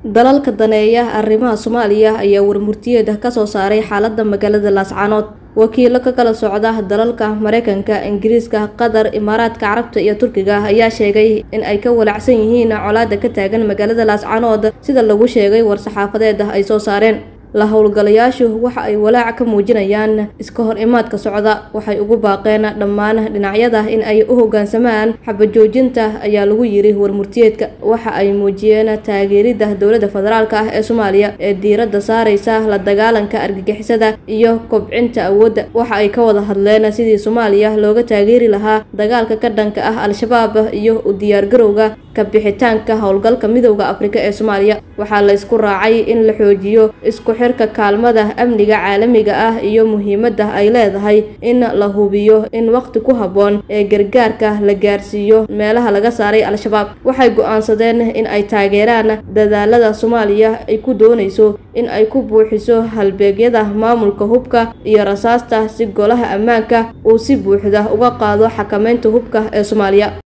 dalalka daneeya arrimaha soomaaliya ayaa warmurtiyeeda ka soo saaray xaaladda magaalada laascaanood wakiilo ka kala socda dalalka mareykanka ingiriiska qatar imaaraadka carabta iyo turkiga ayaa sheegay in ay ka walacsan yihiin colaada ka taagan magaalada laascaanood sida lagu sheegay war-saxaafadeed ay soo saareen la howlgalayaashu waxa ay walaac ka muujinayaan iska hor imaadka socda waxay ugu baaqeen dhammaan dhinacyada in ay u hoggaansamaan xabajoojinta ayaa lagu yiri warmurtiyeedka waxa ay muujiyeen taageerida dowladda federaalk ah ee soomaaliya ee diiradda saareysa la dagaalanka argagixisada iyo kobcinta awoodda waxa ay ka wada hadleen sidii soomaaliya looga taageeri lahaa dagaalka ka dhanka ah al-shabaab iyo u diyaargarowga ka bixitaanka howlgalka midowda afrika ee soomaaliya waxaa la ysku raacay in la xoojiyo isku xirka kaalmada amniga caalamiga ah iyo muhiimadda ay leedahay in la hubiyo in waqti ku habboon ee gargaarka la gaarsiiyo meelaha laga saaray al-shabaab waxay go-aansadeen in ay taageeraan dadaalada soomaaliya ay ku doonayso in ay ku buuxiso halbeegyada maamulka hubka iyo rasaasta si golaha ammaanka uu si buuxda uga qaado xakameynta hubka ee soomaaliya